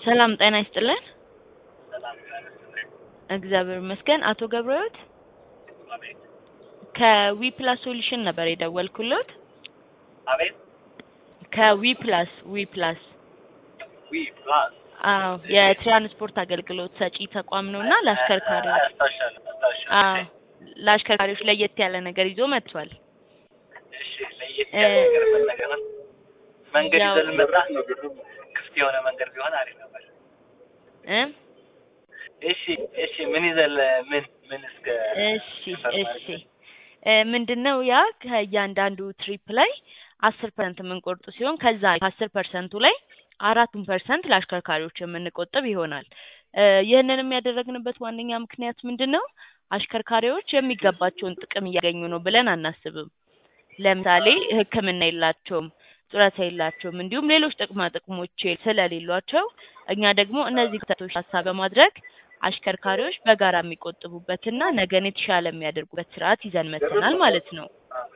ሰላም ጤና ይስጥልን። ሰላም እግዚአብሔር ይመስገን። አቶ ገብረሕይወት አቤት ከዊ ፕላስ ሶሉሽን ነበር የደወልኩሎት። አቤት ከዊ ፕላስ ዊ ፕላስ ዊ ፕላስ አዎ የትራንስፖርት አገልግሎት ሰጪ ተቋም ነው እና ለአሽከርካሪዎች አስታውሻለሁ አስታውሻለሁ። አዎ ለአሽከርካሪዎች ለየት ያለ ነገር ይዞ መጥቷል። እሺ ለየት ያለ ነገር ምን ነገር ነው? መንገድ ያው- ይዘን መጣ ክፍት የሆነ መንገድ ቢሆን አሪፍ ነበር። እ እሺ እሺ ምን ይዘን ምን ምን እስከ እሺ እሺ እ ምንድነው ያ ከእያንዳንዱ ትሪፕ ላይ አስር ፐርሰንት የምንቆርጡ ሲሆን ከዛ ከአስር ፐርሰንቱ ላይ አራቱን ፐርሰንት ለአሽከርካሪዎች የምንቆጥብ ይሆናል። እ ይህንንም ያደረግንበት ዋነኛ ምክንያት ምንድን ነው? አሽከርካሪዎች የሚገባቸውን ጥቅም እያገኙ ነው ብለን አናስብም። ለምሳሌ ሕክምና የላቸውም፣ ጡረታ የላቸውም፣ እንዲሁም ሌሎች ጥቅማ ጥቅሞች ስለሌሏቸው እኛ ደግሞ እነዚህ ክተቶች ሀሳብ በማድረግ አሽከርካሪዎች በጋራ የሚቆጥቡበትና ነገን የተሻለ የሚያደርጉበት ስርዓት ይዘን መጥተናል ማለት ነው።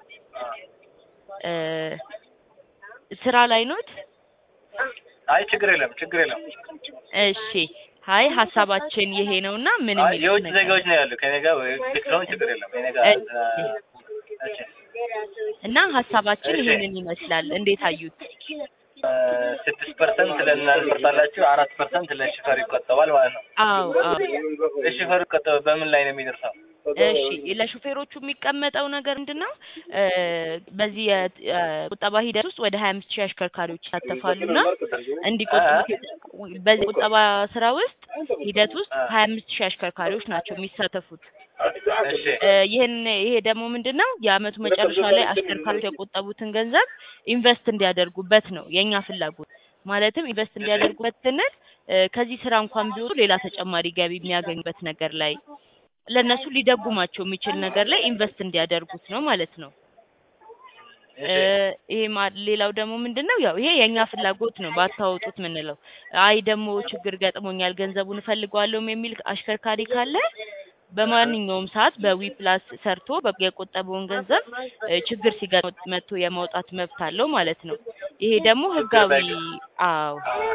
እ ስራ ላይ ኖት? አይ ችግር የለም ችግር የለም። እሺ ሀይ ሀሳባችን ይሄ ነውና ምን አይ የሚሉት የውጭ ነገር ዜጋዎች ነው ያሉ ከኔ ጋር ወይ ስለሆን ችግር የለም። ከኔ ጋር እሺ። እሺ እና ሀሳባችን እሺ። ይሄንን ይመስላል። እንዴት አዩት? ስድስት ፐርሰንት ለእናንተ ትቆርጣላችሁ፣ አራት ፐርሰንት ለሽፈር ይቆጠባል ማለት ነው። አዎ አዎ ለሽፈር ይቆጠበ በምን ላይ ነው የሚደርሰው? እሺ ለሹፌሮቹ የሚቀመጠው ነገር ምንድን ነው? እ በዚህ የቁጠባ ሂደት ውስጥ ወደ ሀያ አምስት ሺህ አሽከርካሪዎች ይሳተፋሉና እንዲቆጥቡ በዚህ ቁጠባ ስራ ውስጥ ሂደት ውስጥ ሀያ አምስት ሺህ አሽከርካሪዎች ናቸው የሚሳተፉት። እሺ እ ይህን ይሄ ደግሞ ምንድን ነው የአመቱ መጨረሻ ላይ አሽከርካሪዎች የቆጠቡትን ገንዘብ ኢንቨስት እንዲያደርጉበት ነው የእኛ ፍላጎት። ማለትም ኢንቨስት እንዲያደርጉበት ስንል እ ከዚህ ስራ እንኳን ቢወጡ ሌላ ተጨማሪ ገቢ የሚያገኙበት ነገር ላይ ለእነሱ ሊደጉማቸው የሚችል ነገር ላይ ኢንቨስት እንዲያደርጉት ነው ማለት ነው። እ ይሄ ማ- ሌላው ደግሞ ምንድን ነው ያው ይሄ የእኛ ፍላጎት ነው ባታወጡት ምንለው። አይ ደግሞ ችግር ገጥሞኛል ገንዘቡን እፈልገዋለሁም የሚል አሽከርካሪ ካለ በማንኛውም ሰዓት በዊ ፕላስ ሰርቶ በ- የቆጠበውን ገንዘብ እ ችግር ሲገጥመው መጥቶ የማውጣት መብት አለው ማለት ነው። ይሄ ደግሞ ህጋዊ አዎ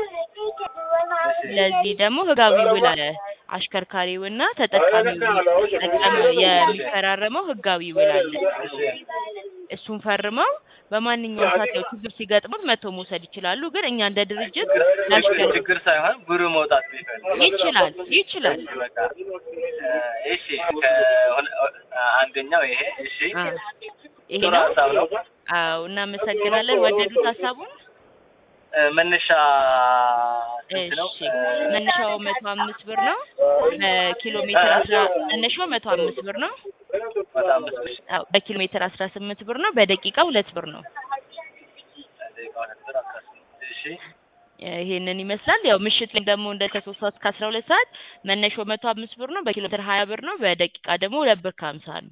ለዚህ ደግሞ ህጋዊ ውል አለ። አሽከርካሪውና ተጠቃሚው ተጠቃሚ የሚፈራረመው ህጋዊ ውል አለ። እሱን ፈርመው በማንኛውም ሰዓት ያው ችግር ሲገጥሙት መጥቶ መውሰድ ይችላሉ። ግን እኛ እንደ ድርጅት ለአሽከር ችግር ሳይሆን ብሩ መውጣት ቢፈልግ ይችላል ይችላል። በቃ እሺ ከሁለ- አንደኛው ይሄ እሺ አ ይሄ ጥሩ ነው። ሀሳብ ነው። አዎ እናመሰግናለን። ወደዱት ሀሳቡን? እ መነሻ ስንት ነው? እሺ መነሻው መቶ አምስት ብር ነው። በኪሎ ሜትር አስራ መነሻው መቶ አምስት ብር ነው። በጣም ብዙ እሺ አዎ በኪሎ ሜትር አስራ ስምንት ብር ነው። በደቂቃ ሁለት ብር ነው። ደቂቃ ሁለት ብር አስራ ስምንት እሺ ይሄንን ይመስላል። ያው ምሽት ላይ ደግሞ እንደ ከሶስት ሰዓት እስከ አስራ ሁለት ሰዓት መነሻው መቶ አምስት ብር ነው። በኪሎ ሜትር ሀያ ብር ነው። በደቂቃ ደግሞ ሁለት ብር ከሀምሳ ነው።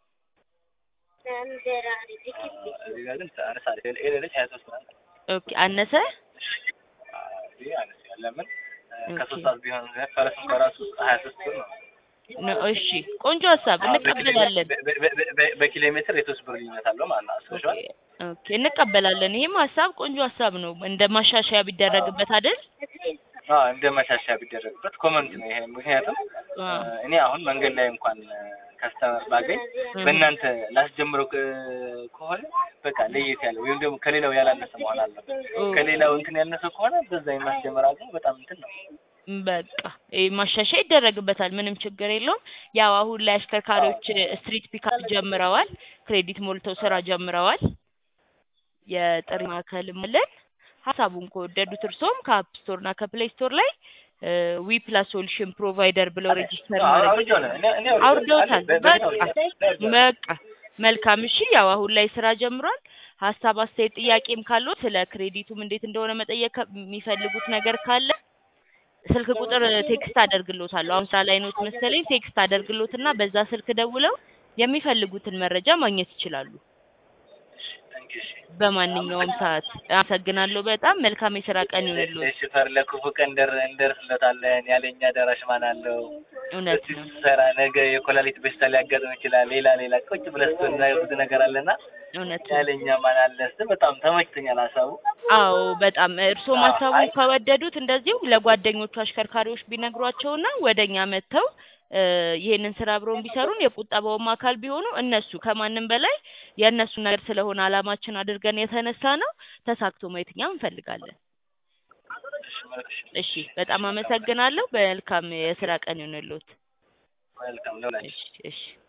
እዚህ ጋር ግን አነሳለች ኤሌለች ሀያ ሶስት ናት። ኦኬ አነሰ እዚህ አነስ ያለ ምን ኦኬ። ከሶስት ሰዓት ቢሆን ፈረስም በራሱ ሀያ ሶስት ብር ነው። ነው። እሺ ቆንጆ ሀሳብ እንቀበላለን። በ- በ- በ- በ- በኪሎ ሜትር የሶስት ብር ልዩነት አለው ማለት ነው። አስበሽዋል? ኦኬ እንቀበላለን። ይሄም ሀሳብ ቆንጆ ሀሳብ ነው። እንደ ማሻሻያ ቢደረግበት አይደል? አዎ እንደ ማሻሻያ ቢደረግበት ኮመንት ነው ይሄ። ምክንያቱም አዎ። እ እኔ አሁን መንገድ ላይ እንኳን ከስተመር ባገኝ በእናንተ ላስጀምረው ከ- ከሆነ በቃ ለየት ያለ ወይም ደግሞ ከሌላው ያላነሰ መሆን አለበት። ኦ፣ ከሌላው እንትን ያነሰ ከሆነ በዛ የማስጀመር አቅሙ በጣም እንትን ነው። በቃ ይሄ ማሻሻያ ይደረግበታል። ምንም ችግር የለውም። ያው አሁን ላይ አሽከርካሪዎች ስትሪት ፒካፕ ጀምረዋል። ክሬዲት ሞልተው ስራ ጀምረዋል። የጥሪ ማዕከልም አለን። ሀሳቡን ከወደዱት እርሶም ከአፕ ስቶር እና ከፕሌይ ስቶር ላይ ዊ ፕላስ ሶሉሽን ፕሮቫይደር ብለው ሬጂስተር ማድረግ አውርጄው ነው። እኔ- እኔ አውርደውታል። በ- በቃ በ- በቃ መልካም። እሺ ያው አሁን ላይ ስራ ጀምሯል። ሀሳብ፣ አስተያየት፣ ጥያቄም ካለው ስለ ክሬዲቱም እንዴት እንደሆነ መጠየቅ ከ- የሚፈልጉት ነገር ካለ ስልክ ቁጥር ቴክስት አደርግሎታለሁ። አሁን ስራ ላይ ኖት መሰለኝ። ቴክስት አደርግሎትና በዛ ስልክ ደውለው የሚፈልጉትን መረጃ ማግኘት ይችላሉ Thank you, እሺ። በማንኛውም ሰዓት። አመሰግናለሁ በጣም መልካም የስራ ቀን ይሁንልዎት። እሺ ፈር ለክፉ ቀን እንደር- እንደርስለታለን። ያለኛ ደራሽ ማን አለው? እውነት እዚህ ነው። ስትሰራ ነገ የኮላሊት በሽታ ሊያጋጥም ይችላል። ሌላ ሌላ ቁጭ ብለህ ስትሆን ብዙ ነገር አለና እውነት ነው። ያለኛ ማን አለ እስኪ በጣም ተመችቶኛል ሀሳቡ። አዎ በጣም እርስዎ አዎ፣ ማሳቡን አይ- ከወደዱት እንደዚሁ ለጓደኞቹ አሽከርካሪዎች ቢነግሯቸውና ወደኛ መጥተው እ ይሄንን ስራ አብረውን ቢሰሩን የቁጠባውም አካል ቢሆኑ እነሱ ከማንም በላይ የእነሱን ነገር ስለሆነ አላማችን አድርገን የተነሳ ነው ተሳክቶ ማየት እኛ እንፈልጋለን። እሺ፣ መልካም እሺ በጣም አመሰግናለሁ። መልካም የስራ ቀን ይሁንልዎት። መልካም ለሁላችሁ። እሺ እሺ